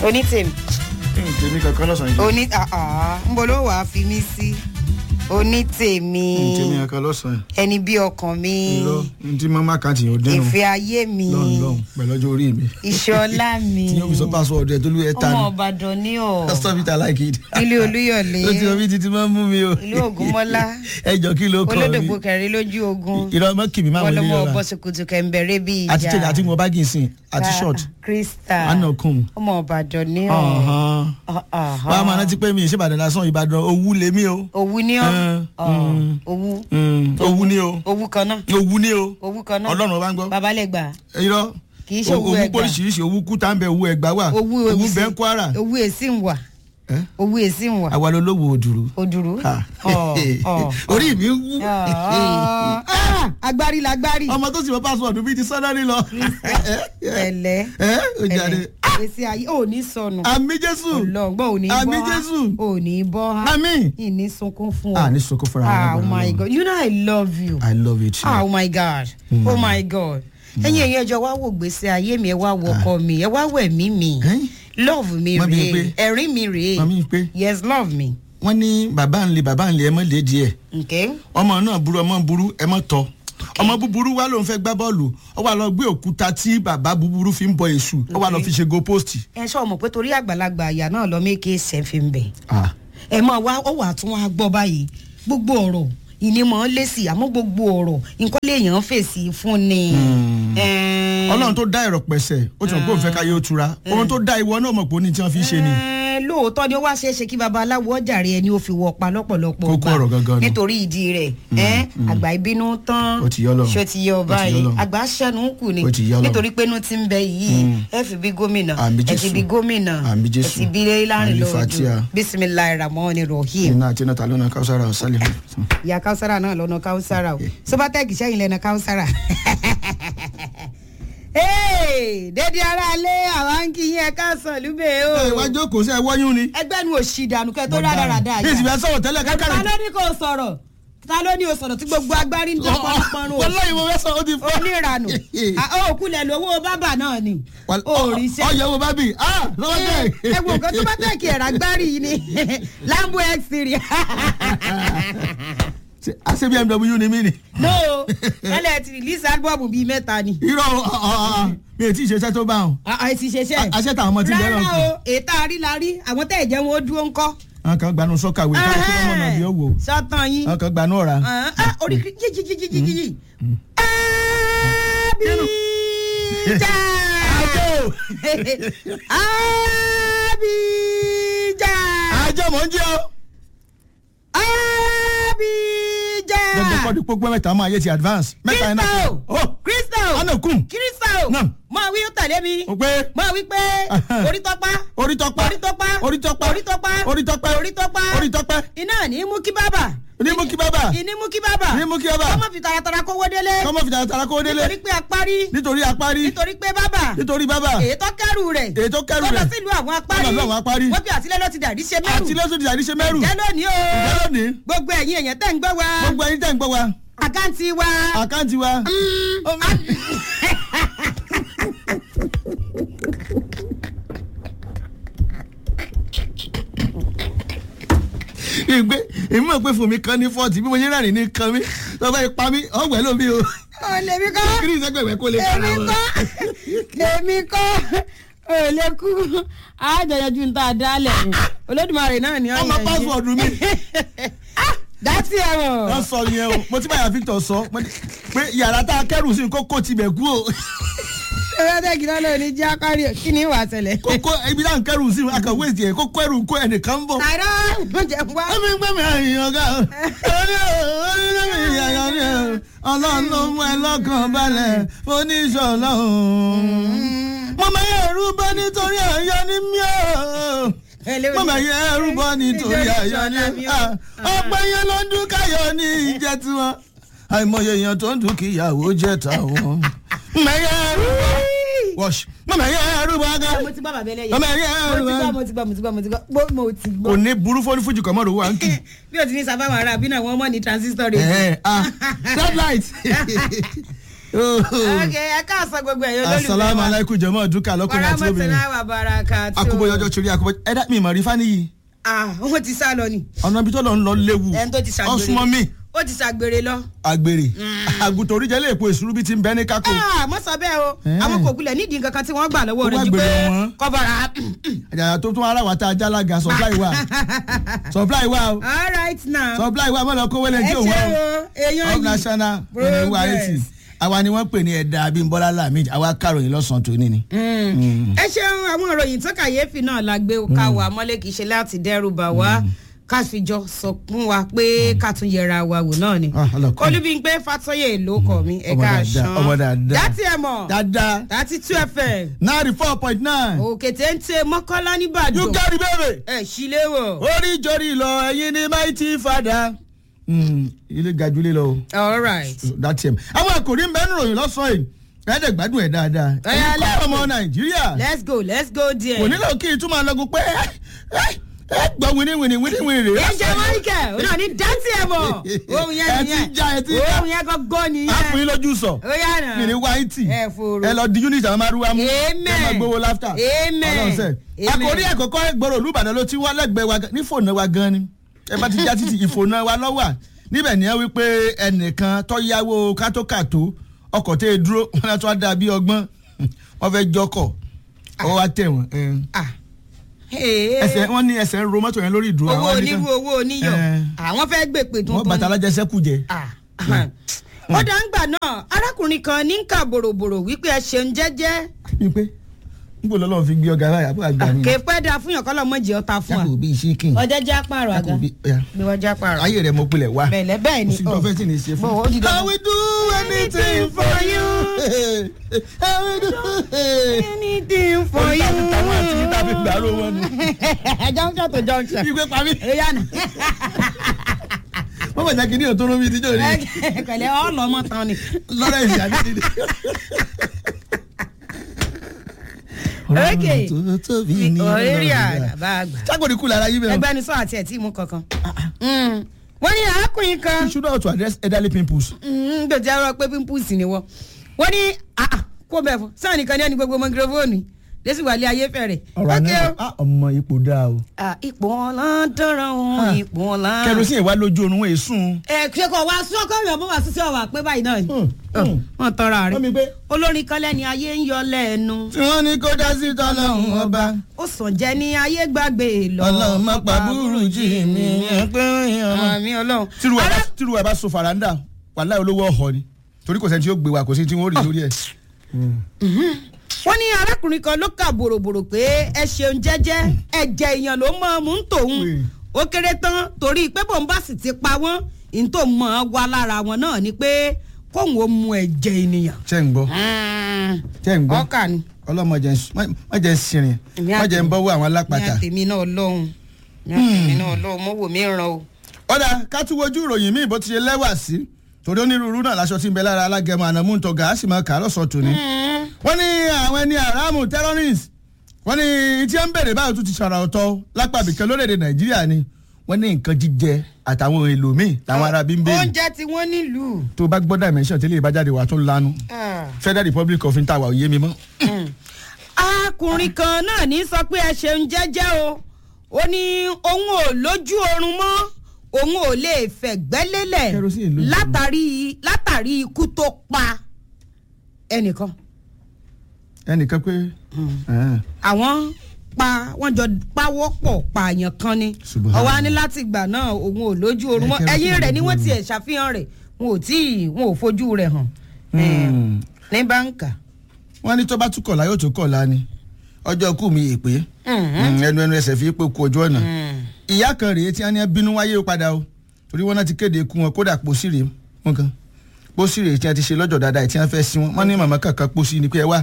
onítèmi tèmi kankan lọ́sàn-án yìí. oní ń bọ̀ ló wàá fi mí sí onítèmi tèmi kankan lọ́sàn-án ẹni bí ọkàn mi yìí. irọ́ ní tí mama kàtì yóò dénú ìfẹ́ ayé mi lọ́n lọ́n pẹ̀lú ọjọ́ orí mi. ìṣọlá mi tí yóò fi sọ password ẹ̀ tó lú ẹ̀ ta ọmọ ni. ọbàdàn ní ọ stop it i like it. ilé olúyọ̀lé ó ti omi títí máa ń mú mi o. ìlú ògúnmọ́lá ẹ jọ kí ló kọ mi. olódògbò kẹrin lójú ogun irọ́ mọ́ kì mí máa wọlé wọlọmọ yọra. bọ́sùkùtù kẹ̀mbẹ̀rẹ̀ bí ìjà àti tẹ̀lé àti mo bá gìn sìn àti short. krista àna kùn. ọmọ ọbàdàn ní ọ wàá máa rántí pé mi ìṣèbàdàn lásán ìbàdàn owú lèmi o. owú ní ọ Ah, mm. owú Mm, owú ni o. owú kan náà owú ni o. owú kan náà ọlọ́run ọba ń gbọ́. babalẹ́gbà irọ́ Kì í ṣe owú ẹgbàá. póríṣiríṣi owú kúta ń bẹ owú ẹgbà wà owú owú sí- bẹ́ẹ̀ ń kwara owú èsì ń wà Eh? owú èsì ń wà àwa ló lówó òdùrú. òdùrú Ha. Ọ̀, ọ̀, orí mi wú. ọ̀. Ah, agbárí lagbárí ọmọ tó sì mọ pásítọ̀dù bíi ti sọ́nà nílọ. ẹ̀lẹ́ ẹ ó jáde. èsì ayé ò ní sọnù àmì jésù ọlọ́gbọ́n ò ní bọ́ Àmì ha Jésù. ò ní bọ́ ha àmì. ìní sunkún fún a ọ ní sọkún fúnra ah wa oh my god you know i love you i love you too. ah oh my god oh my god ẹ̀yin ẹ̀yin ẹjọ́ wá wò gbèsè ayé mi ẹ wá wọ ọkọ mi ẹ wá wẹ̀ mí mi Ẹ́n? love mi Mọ́ mi rèé pé- ẹ̀rín mi rèé mọ́ mi pé- yes love me wọ́n ní bàbá ń le bàbá ń le ẹ mọ́ lé díẹ̀ okay ọmọ náà burú ọmọ burú ẹ mọ́ tọ́ ọmọ búburú wa ló ń fẹ́ gbá bọ́ọ̀lù ó wà lọ gbé òkúta tí bàbá búburú fi ń bọ èṣù ó wà lọ fi ṣe go post. ẹ sọ ọmọ pé torí àgbàlagbà àyà náà lọ méke sẹfì ń bẹ Ah. ẹ máa wá ó wà tún wá gbọ́ báyìí gbogbo ọ̀rọ̀ ìnímọ̀ lẹ́sì àmọ́ gbogbo ọ̀rọ̀ nǹkan léèyàn fèsì fún ni. Ẹ̀ẹ́n. ọlọ́run tó dá ẹ̀rọ pẹ̀sẹ̀ ó ti mọ̀ pé òun fẹ́ káyé ó tura ohun tó dá ìwọ náà mọ̀ pé ó ní tí wọ́n fi ń ṣe ni. Ẹ̀ẹ́n, lóòótọ́ ni ó wá ṣeé ṣe kí babaláwo ọjàre ẹni ó fi wọ pa lọ́pọ̀lọpọ̀ Kókó gbà. ọ̀rọ̀ gangan ni. nítorí ìdí rẹ̀ ẹ̀ẹ́n, àgbà ìbínú tán Ó ti yọ́ lọ. ṣó ti yọ Ó ti báyìí yọ́ lọ. àgbà ṣẹ́nu kù ni Ó ti yọ́ lọ. nítorí pé inú ti ń bẹ yìí ẹ fi bí gómìnà Àmì ẹ ti Jésù. bí gómìnà Àmì ẹ Jésù. ti bí láàrin Àmì lọ́dún Fatia. bisimilayi ramoni rahim iná àti iná ta ló na káwùsára ọ̀sálẹ̀. ìyá káwùsára náà lọ́nà káwùsára o sobatec sẹ́yìn lẹ́nà káwùsára. Hey, dédé ara lé àwọn ń kí yín ẹ káàsán lúbẹ̀ o. ẹ wá jókòó sí ẹ wọ́yún ni. ẹgbẹ́ nu òsì ìdànù kẹ́ tó rádaràda bí ìsìnkú ẹ sọ̀rọ̀ tẹ́lẹ̀ ta kákàrẹ̀. ló ní kò sọ̀rọ̀ ta ló ní o sọ̀rọ̀ tí gbogbo agbárí ń tẹ́ pọ́npọ́nrún wọ́n lọ́yìn mo fẹ́ sọ ó ti fọ́. oníranù òkúlẹ̀ lówó bábà náà ni òrìṣẹ́ ọ̀yẹ̀wò bábì ah lọ́wọ́ tẹ̀. ẹ wò nǹkan tó bá tẹ̀ kí ẹ̀rọ agbárí yìí ni lambo x three àṣẹ bmw ni mí ni. no ẹlẹ́ ti release album bíi mẹ́ta ni irọ́ ọ̀, ọ̀, ọ̀, mi ò tí ì ṣiṣẹ́ tó bá wọn. ẹ ti ṣeṣẹ́ àṣẹ táwọn ọmọ ti ń bẹ̀rẹ̀ rárá ọ̀kùn. o ètò àrílarí àwọn tẹ̀ jẹ́ wọn ó dúró ńkọ́. àwọn kan gbanú sọ́kàwé káwọn tó wọ́n mọ̀ bí ó wò. sọ́tàn yín àwọn kan gbanú ọ̀ra. Ah, ah, orí jíjíjíjíjíjí. Abija. Abija. àjọ mọ̀ ń jẹ́ ọ́. Abija. gbogbo kọ́ di gbogbo mẹ́ta máa yé ti advance. mẹ́ta iná Crystal. oh Crystal. ọ̀nà kùn. Crystal. Náà. Máa wí ó tẹ̀lé mi. o pé Máa wí pé Ahem. orí tọ́pá. orí tọ́pẹ́ Orí tọ́pá. orí tọ́pẹ́ Orí tọ́pá. orí tọ́pẹ́ Orí tọ́pá. orí tọ́pẹ́ Iná ní mú kí bábà. ní mú kí bábà Ìní mú kí bábà. ní mú kí bábà Kọ́mọ fi taratara kówó délé. kọ́mọ fìjà tara kó délé Nítorí pé apárí. nítorí apárí Nítorí pé bábà. nítorí bábà Èyí tó kẹ́rù rẹ̀. èyí tó kẹ́rù Tó lọ rẹ̀ sílùú àwọn apárí. Tó lọ sílùú àwọn apárí. Wọ́n bí àtìlẹ́ ló ti dàrí ṣe mẹ́rù. àti lọ́sùn ti àdíṣe mẹ́rù Jẹ́ lónìí o. ìjẹ́ lónìí Gbogbo ẹ̀yin èèyàn tẹ̀ ń gbọ́ wa. gbogbo ẹyin tẹ̀ ń gbọ́ wa Àkáǹtì wa. àkáǹtì wa ìgbé èmi mọ̀ pé fún mi kan ní fọ́ọ̀tì bí mo ṣe rẹ́rìn ní kan mi tó bá pa mí ọ̀gbẹ́ ló bí o Ò lè mi kọ́. kí ni ìsẹ́gbẹ̀wẹ̀ kó lè kára Èmi wọn. kọ́. Èmi kọ́. Ò lè kú. Àjọyọ̀jú ń tà dálẹ̀. Olódùmarè náà ni ọmọ pásíwọ̀dù mi Dátì ẹ̀rọ. wọ́n sọ yẹn o mo ti báyà Victor sọ mo ní pé yàrá tá a kẹ́rù sí kókó tibẹ̀ kú o Ewédèkì náà ló ní jẹ́ akárí kí ni ìwà ṣẹlẹ̀. kókó ibi tá à ń kẹ́rù sí akọ̀wé ìtì ẹ̀ kókó ẹrù kó ẹnìkan ń bọ̀. Àìrọ́ oúnjẹ wá. ẹ̀mí ń gbẹ̀mí àyìn ọ̀gá o orí orí lẹ́mí ìyàyọ̀ ni o ọlọ́run ló mú ẹ lọ́kàn balẹ̀ oníṣọ̀lá o. mo máa yẹ ẹrú bọ́ nítorí àyọ̀ ní mí o mo máa yẹ ẹrú bọ́ nítorí àyọ̀ ní ọ̀pọ̀ yẹn ló ń dún káyọ̀ ní ìjẹ́ tiwọn àìmọye èèyàn tó ń dún kíyàwó jẹ́ tàwọn. mẹ̀yẹ ẹrú bọ́ wọ́ọ̀ṣì mo máa yẹ ẹrú bọ́ gá Mo ti gbọ́ bàbá ẹlẹ́yẹ. mo máa yẹ ẹrú Mo ti bọ́ gbọ́ mo ti gbọ́ mo ti gbọ́ mo ti gbọ́ Mo- mo ti gbọ́. kò ní burú fún fújì kọ́mọ́rò wà ń kì. Bí o ti ní sábà wà rà bí náà wọ́n mọ̀ ní transistor rẹ̀. Eh, ah, red light. ok ẹ káàsán gbogbo ẹ̀yọ́ lólùfẹ́ asalaamu wa alaykum jọmọ dúkà lọkùnrin àti obìnrin wàràmọ́tìlá wà bàràkà tó akóbọyọjọ torí akóbọyọ ẹ dá mi ìmọ̀ rí fani yìí ah wọ́n ti sá lọ ni ọ̀nà ibi tó lọ ń lọ léwu ẹni tó ti ṣàgbèrè ọ̀sùnmọ́ mi ó ti ṣàgbèrè lọ. àgbèrè àgùntàn oríjẹ lè po ìṣúrú bí ti ń bẹ ní kákó ah mọ sọ bẹ́ẹ̀ o Eh. àwọn kò kulẹ̀ nídìí nǹkan kan tí wọ́n gbà lọ́wọ́ Ó rẹ̀ wá ju pé gbèrè wọn. kọ́bọ̀rà. àjàyà tó tún ara wa tá a jálága supply wa supply wa o all right now. supply wa mọ̀ lọ kó wẹ́lẹ̀ ẹ tí òun ṣe wa o èèyàn of national ní wa eighty àwa ni wọ́n pè ní ẹ̀dá abímbọ́lá lamid àwa kàròyìn lọ́sàn-án tòní ni. ẹ ṣeun àwọn ìròyìn tó kàyéfì náà la gbé ká wà mọ́lẹ̀ kì í ṣe láti dẹ́rù bà wá ká fi jọ sọ fún wa pé ká tún yẹra wa wò náà ni. Ah, ọlọ́kùnrin. olúbíńpé fatoyè ló kọ mi Ọmọ ẹ̀ka dáadáa, àṣàn ọmọ dáadáa. dátì ẹ̀ mọ̀ dáadáa dátì two fm ninety four point nine òkè téńté mọ́kànlá you nìbàdàn get the baby. ẹ̀ sílé wọ̀. orí ìjọrí lọ ẹyin ní mighty father. ilé gajulé lọ o all right. that's him. àwọn àkòrí ń bẹ́ẹ̀ nìròyìn lọ́sàn-án yìí ẹ̀ẹ́dẹ̀ gbádùn ẹ̀ dáadáa. Ọ̀yá, ẹ̀yin kọ́ let's ọmọ go. nàìjíríà let's go let's go there. kò nílò kí n tún máa lọ́gùn pé ẹ ẹ ẹ gbọ́ wíníwíní wíníwíní rè ẹ jẹ́ michael ó náà ní dátì ẹ̀ mọ̀ ohun yẹn Ẹ ti nìyẹn já, ẹ ti já. ohun yẹn gọ́gọ́ á fún nìyẹn yín lójú sọ ó yà náà. mi ní wáìtì ẹ fòrò. ẹ lọ di unit àwọn márùwá mú Amen. ẹ máa gbowó láftà Amen. ọlọ́sẹ̀ Amen. àkòrí ẹ̀kọ́kọ́ gbọ́dọ̀ olúbàdàn ló ti wá lẹ́gbẹ̀ẹ́ wa gan- ní fòònù wa gan ni ẹ bá ti já títì ìfòònù wa lọ́wọ́ à níbẹ̀ ni ẹ wí pé ẹnìkan tó yáwó kátókàtó ọkọ̀ tẹ́ ẹ dúró wọn náà tó wá dà bí ọgbọ́n wọn fẹ́ jọkọ̀ ọwọ́ wa tẹ̀ wọ́n ẹ. Ah. Hey. ẹsẹ̀ wọ́n ní ẹsẹ̀ ń ro mọ́tò yẹn lórí ìdúró owó àwọn onírú nìkan- owó oníyọ̀ Eh. àwọn fẹ́ gbèpè wọ́n tuntun. bàtà alájẹsẹ́kù jẹ. Ah. ó dá ń gbà náà arákùnrin kan ní ń kà bòròbòrò wípé ẹ ṣeun jẹ́jẹ́ wípé n kò lọ́lọ́ fi gbé ọ̀gá báyà bó àgbà ni. kè pẹ́ da fún yàn kọ́ lọ́mọ jẹ́ ọta fún wa. yàgò bíi ṣíkìn. ọjọ́ jẹ́ apààrọ̀ àga yàgò bíi ọ̀yà. bí wọ́n jẹ́ apààrọ̀. ayé rẹ̀ mo pilẹ̀ wá. bẹ̀lẹ̀ bẹ́ẹ̀ ni kò sí tó fẹ́ tí ní í ṣe fún. Bó, ó di dandan. I will do anything for you. I will do. anything for you. táwọn àti yíta fi gbàrú wọn nù. junction to junction. ìgbé pa mí. èyí àná. wọ́n bàjẹ́ kí ní òtún lómi ìdíjọ́ rí. pẹ̀lẹ́ ọlọ́mọ tán ni. lọ́rọ̀ ìsìn àbí dídí. Okay. tó tóbi ní orí àgbà àgbà. ságbòdì kù lára yí bẹ́ẹ̀. ẹgbẹ́ ni sọ àti ẹ̀ tí mú kankan. Mm. wọ́n ní arákùnrin kan you should know how to address elderly pimples. gbèjì arọ pé pimples ni wọ́n. wọ́n ní ah, ah, kó bẹ̀ fún sáà nìkan ní ẹni gbogbo mọ́gírọ́fóònù lẹ́sì wàlẹ́ ayé fẹ̀rẹ̀. ọ̀rọ̀ Okay àná o. ah, ọmọ ipò dáa o. Ah, ipò ọ̀la dọ́rọ̀ òun ipò ọ̀la. kẹrosíìn wá lójú oorun wọn èsùn. ẹ ṣe kọ wá sí ọkọ mi ọmọ wá sí sí ọwà pé báyìí náà ni. Hmm, wọn tọrọ wọ́n mi rẹ gbé. olórin kan lẹ́ni ayé ń yọ lẹ́nu tí wọ́n ní kó dá sí tọ́lọ́hún ọba. ó sàn jẹ́ ní ayé gbàgbé lọ. ọlọ́run má pa burújí mi ẹgbẹ́ ọmọ. àmì ọlọ́run. tírú ẹ̀ bá Ará- tírú ẹ̀ bá so faranda wàhálà olówó ọ̀họ́ ni torí kò sẹ́ni tí yóò gbé wa kò sí tí wọ́n rí lórí ẹ̀. wọ́n ní arákùnrin kan ló kà bòròbòrò pé ẹ ṣeun jẹ́jẹ́ ẹ̀jẹ̀ èèyàn ló mọ̀ ọ́n mú ń tòun Wait. ó kéré tán torí pé bòun bá sì ti pa wọ́n ní tó mọ̀ ọ́n wá lára wọn náà ni pé kóun ó mu ẹ̀jẹ̀ ènìyàn. ṣé ń gbọ́ ṣé ń gbọ́ ọkà ni ọlọ́mọ jẹ́ ń- má má jẹ́ ń sinrin Èmi má jẹ́ ń bọ́wọ́ àwọn ní alápàtà. àtẹ̀mí náà lọ́hùn ní àtẹ̀mí náà lọ́hùn mọ́wò mi ràn o. ọ̀dà ká tún wojú ìròyìn míì bó ti ṣe lẹ́wà sí torí onírúurú náà láṣọ tí ń bẹ lára alágẹmọ ànàmú ń tọgà á sì máa kà á lọ́sọ̀ọ́ tòní. wọ́n ní àwọn ẹni àràmù terrorist wọ́n ní tí wọ́n ń bèrè báyìí tún ti ṣàrà ọ̀tọ̀ lápá ibìkan lórílẹ̀‐èdè nàìjíríà ni wọ́n ní nǹkan jíjẹ àtàwọn ohun èlò míì làwọn ará bí ń béèrè oúnjẹ tí wọ́n nílùú. tó bá gbọ́ dimension tẹ́lẹ̀ ìbájáde wà tó lanu federal republic of intawa òye mi mọ́. arákùnrin kan náà ní sọ pé ẹ ṣeun jẹ́jẹ́ o ó ní òun ò lójú oorun mọ́ òun ò lè fẹ̀gbẹ́ lélẹ̀ Kerosene lójú oorun. látàrí látàrí ikú tó pa ẹnìkan ẹnìkan pé ẹn, àwọn pa wọ́n jọ pawọ́pọ̀ pààyàn kan ni Subhanallah. ọwọ́ á ní láti ìgbà náà òun ò lójú oorun mọ́ Ẹ, kerosene ẹ̀yìn rẹ̀ ni lójú wọ́n oorun. tiẹ̀ ṣàfihàn rẹ̀ wọn ò tí ì wọn ò fojú rẹ̀ hàn Hmm. ní báńkà. wọ́n ní tó bá tún kọ̀ọ̀la yóò tún kọ̀ọ̀la ni ọjọ́ kù mi èpè ẹnu ẹnu ẹsẹ̀ fi pé kú ojú ọ̀nà ìyá kan rèé tí wọ́n ní bínú wáyé ó padà o torí wọ́n náà ti kéde ikú wọn kódà pósí rèé wọn kan pósí rèé tí wọ́n ti ṣe lọ́jọ́ dáadáa tí wọ́n fẹ́ sí wọn wọ́n ní màmá kankan pósí ni pé ẹ wá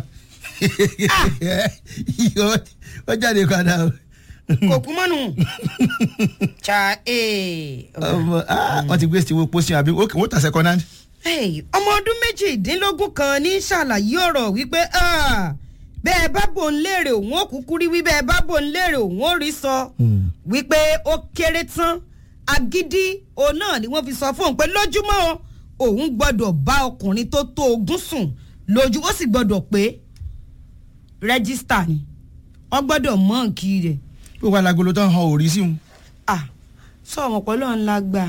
wọ́n jáde padà o. kò kú mọ́nu. cha ee. Ọmọ, ah, wọ́n ti gbé sí wo pósí àbí wọ́n tà second hand. Hey, ọmọ ọdún méjìdínlógún kan ní ṣàlàyé ọ̀rọ̀ wípé ah, bẹ́ẹ̀ bá bò ń léèrè òun ó kúkú rí wí bẹ́ẹ̀ bá bò ń léèrè òun ó rí sọ wípé ó kéré tán agídí òun náà ni wọ́n fi sọ fún òun pé lójúmọ́ o òun gbọ́dọ̀ bá ọkùnrin tó tó ogún sùn lójú ó sì gbọ́dọ̀ pé rẹ́gísítà ni wọ́n gbọ́dọ̀ mọ́ǹkì rẹ̀ pé wàá lagolo tán han òrí sí wọn. ah sọ ọmọ pẹ̀lú ọ̀nla gbà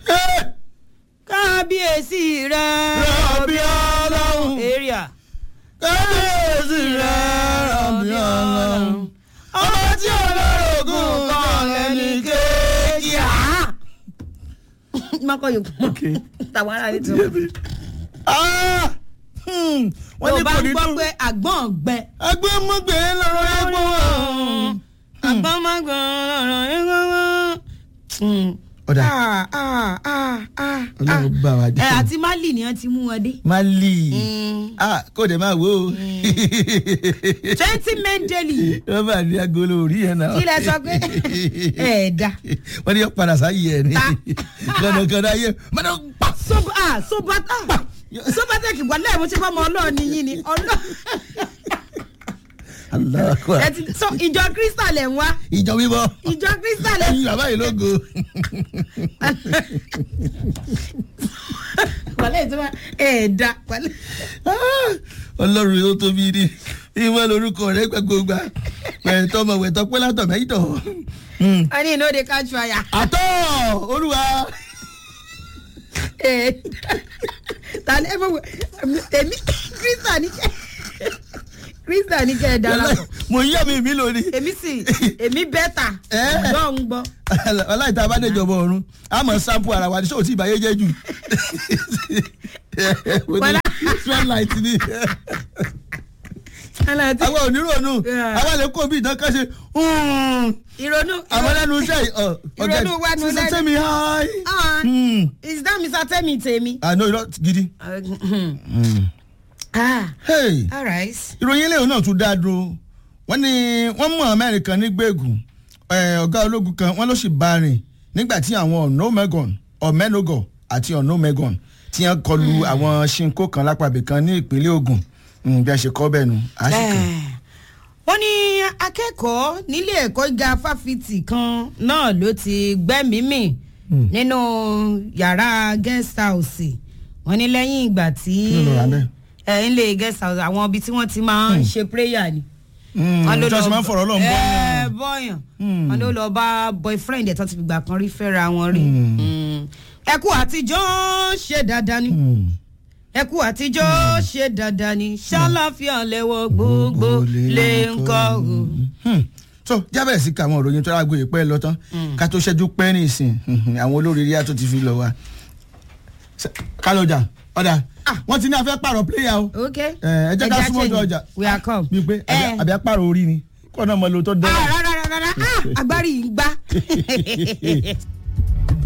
kábíyèsí rẹ̀ Rọ̀bì Ọlọ́run. area kábíyèsí rẹ̀ rọ̀bì ọlọ́run ọmọ tí olórogún kan ẹnì kejì á. mọ́kọ́ yòókù Okay. tàwọn ará rẹ̀ ti wọ́n. Ah! Hmm. wọ́n tó ní bá kò ń ní gbọ́ dùn. pé àgbọ̀n gbẹ. agbẹ́mọ̀gbẹ́ lọ́rọ̀ ẹgbọ́n wọn. àgbọ̀n má gbọ̀n ọ̀rọ̀ ẹ̀gbọ́n. ọ̀dà ọlọ́run ọlọ́run bá wa ẹ jẹ́. àti mali ni wọ́n ti mú wọn dé. mali Mm. ah kò dé máa wo o. twenty mendeli wọ́n bá ní agolo orí yẹn náà. kí lẹ sọ pé ẹ dá. wọ́n ní padà sáyé ẹ̀ ní. Ta. kọ̀dọ̀kọ̀dọ̀ ayé mọ́tò pa. soba ah sobata sobatec wàlẹ́ mo ṣe fọ́ ọmọ ọlọ́ọ̀ nìyí ni ọlọ́ọ̀ aláàkọ́ ẹ ti sọ ìjọ crystal ẹ̀ ń wá ìjọ wíwọ́ ìjọ crystal ẹ̀ ẹyin bàbá yìí lógo. wàlẹ́ ìtura ẹ̀ dá wàlẹ́. Ah, ọlọ́run yóò tóbi ní ìwọ lórúkọ rẹ gbàgbọ́gbà pẹ̀tọ́ ọmọ wẹ̀tọ́ pé látọ̀ mẹ́yìntọ̀. wọ́n ní ìnáwó de catch fire. àtọ́ olúwa ẹ̀ ta ni ẹ fọwọ́ èmi crystal ní kẹ́ crystal ní kẹ́ ẹ̀ dára pọ̀ mo yá mi mi lónìí. èmi sì èmi bẹ́tà Eh. gbọ́ ń gbọ́. ọláìta abádẹ́jọba ọ̀run a mọ̀ sampo ara wa ní sọ́ọ̀tì ìbáyé jẹ́ jù. Bọ́lá. spotlight ni Aláàtí- àwọn onírònú Yeah. àwọn lè kó bí ìdán kan ṣe ìrònú àwọn lẹ́nu iṣẹ́ yìí, ọ, ọ̀gá Ìrònú wa nu sísè lẹ́nu. tẹ́mi háì. Ah, Hmm. is that Mr. Temi Temi? àná irọ́ gidi. ah Hey. all right. ìròyìn eléyìí náà tún dá dúró wọ́n ní wọ́n mú amẹ́rin kan ní gbẹ̀gùn eh, ọ̀gá ológun kan wọ́n ló sì bá rìn nígbà tí àwọn ọ̀nọ́mẹ́gàn ọ̀mẹ́nogọ̀ àti ọ̀nọ́mẹ́gàn tí wọ́n kọlu àwọn ṣinkó kan lápàbẹ̀ kan ní ìpínlẹ̀ Ògùn Mm, bí a ṣe kọ́ bẹ́ẹ̀ nu àṣìkò. wọ́n ní akẹ́kọ̀ọ́ nílé ẹ̀kọ́ gíga fáfitì kan náà ló ti gbẹ́mìí mì nínú yàrá guest house wọ́n ní lẹ́yìn ìgbà tí Kí ló lọ rà bẹ́ẹ̀? ẹ̀ ń lè guest house àwọn ibi tí wọ́n ti máa ń ṣe prayer ni. wọ́n ló lọ máa ń fọ̀rọ̀ lọ́n bọ́ ẹ bọ́yàn wọ́n ló lọ bá boyfriend ẹ̀ tó ti gbà kan rí fẹ́ra wọn rí ẹ kú àtijọ́ ṣe dáadáa ni ẹ kú àtijọ́ ṣe dáadáa ni ṣàlàfíà lẹ́wọ̀ gbogbo lè ń kọ́ o. so jábẹ̀rẹ̀ sí ka àwọn òròyìn tó rágbó ìpẹ́ lọ tán ká tó ṣẹ́jú pẹ́ ní ìsìn àwọn olóríire á tó ti fi lọ wa. kálọ̀jà ọ̀dà wọ́n ti ní afẹ́ pààrọ̀ pléyà o ok ẹ jẹ́ ká súnmọ́ ọjọ́ ọjà we are come. bíi pé ẹ àbí apárò orí ni kọ́ náà mọ lo tó dán. ah rárá rárá ah agbárí yìí ń gbá.